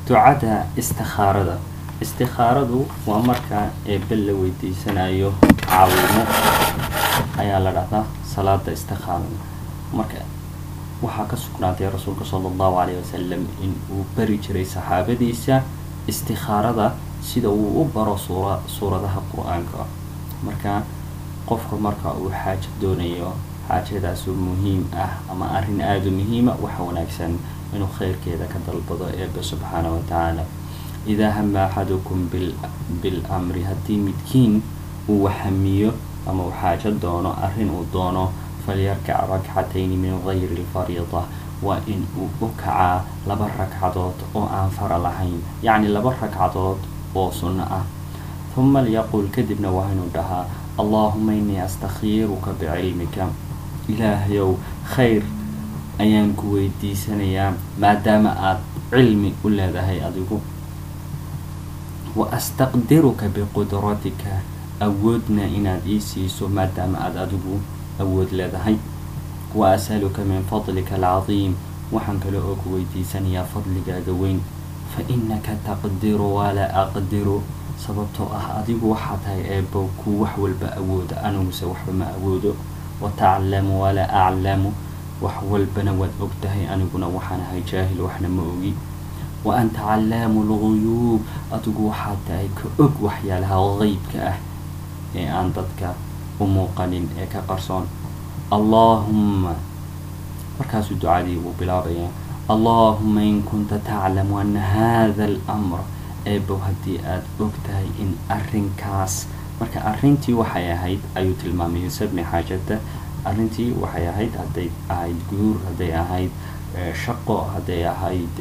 ducada istikhaarada istikhaaradu waa marka eebbe la weydiisanayo caawimo ayaa la dhahdaa salaada istikhaarada marka waxaa ka sugnaatay rasuulka sala allahu calayhi wasalam in uu bari jiray saxaabadiisa istikhaarada sida uu u baro suura suuradaha qur-aanka marka qofka marka uu xaajo doonayo xaajadaasoo muhiim ah ama arrin aada u muhiima waxa wanaagsan inuu khayrkeeda ka dalbado eebbe subxaana wa tacaala idaa hama axadukum bil bil amri haddii midkiin uu waxamiyo ama uu xaajo doono arrin uu doono falyarkac rakcatayni min gayri lfariida waa in uu u kacaa laba ragcadood oo aan fara lahayn yacni laba ragcadood oo sunno ah huma lyaqul kadibna waa inuu dhahaa allahuma innii astakhiiruka bicilmika ilaahayow khayr ayaan ku weydiisanayaa maadaama aada cilmi u leedahay adigu wa astaqdiruka biqudratika awoodna inaad ii siiso maadaama aada adigu awood leedahay wa asaluka min fadlika alcadiim waxaan kale oo ku weydiisanayaa fadligaaga weyn fa innaka taqdiru walaa aqdiru sababtoo ah adigu waxaa tahay eebbo kuu wax walba awooda aniguse waxba ma awoodo wa taclamu walaa aclamu wax walbana waad og tahay aniguna waxaan ahay jaahil waxna ma ogi wa anta callaamu lguyuub adigu waxaa tahay ka og waxyaalaha qeybka ah ee aan dadka u muuqanin ee ka qarsoon allaahumma markaasuu ducadii buu bilaabayaa allaahuma in kunta taclamu ana hada almr eebow haddii aada og tahay in arrinkaas marka arrintii waxay ahayd ayuu tilmaamay sabni xaajada arrintii waxay ahayd hadday ahayd guur hadday ahayd shaqo hadday ahayd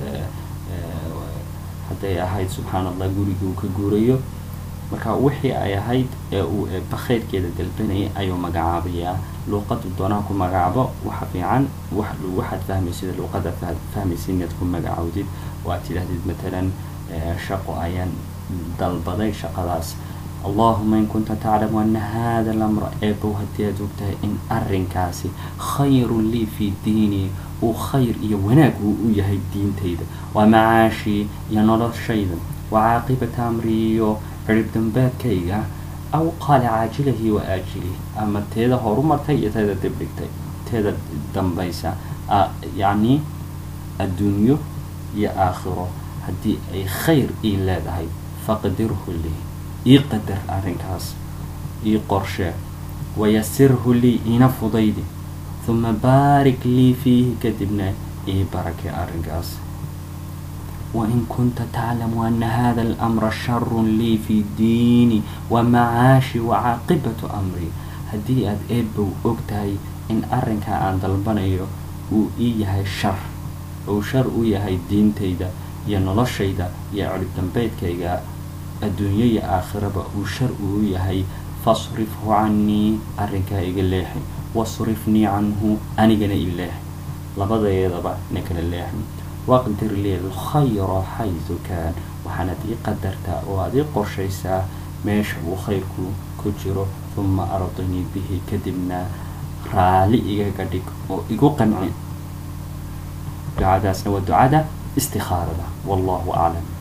hadday ahayd subxaan allah gurigii uu ka guurayo marka wixii ay ahayd ee uu eebba khayrkeeda dalbanayay ayuu magacaabayaa luuqadu doonaa ku magacaabo waxa fiican waxaad fahmaysida luuqada fahmaysa inaad ku magacaawdid oo aad tidhaahdid matalan shaqo ayaan dalbaday shaqadaas allahuma in kunta taclamu ana hada alamra eebow haddii aad ogtahay in arrinkaasi khayrun lii fii diinii uu khayr iyo wanaag uu u yahay diintayda waa macaashii iyo noloshayda wa caaqibata amri iyo cirib dambaadkayga aw qaala caajilahi wa aajilihi ama teeda horumartay iyo teeda dibdhigtay teeda dambaysa yacni adduunyo iyo aakhiro haddii ay khayr ii leedahay faqdirhu lii ii qadar arrinkaas ii qorshe wayasirhu lii iina fudaydi huma baarik lii fiihi kadibna ii barakay arrinkaas wain kunta taclamu ana hada alamra sharun lii fii diini wa macaashi wa caaqibatu amri haddii aada eebow og tahay in arrinkaa aan dalbanayo uu ii yahay shar uu shar u yahay diintayda iyo noloshayda iyo cirib dambeydkayga adduunyo iyo aakhiraba uu shar uu yahay fasrifhu cannii arrinkaa iga leexi wasrifnii canhu anigana i leexi labadeedaba na kala leexi waqdir lii alkhayra xaydu kaan waxaanad ii qadartaa oo aad ii qorshaysaa meesha uu khayrku ku jiro huma ardinii bihi kadibna raali igaga dhig oo igu qanci ducadaasna waa ducada istikhaarada wallahu aclam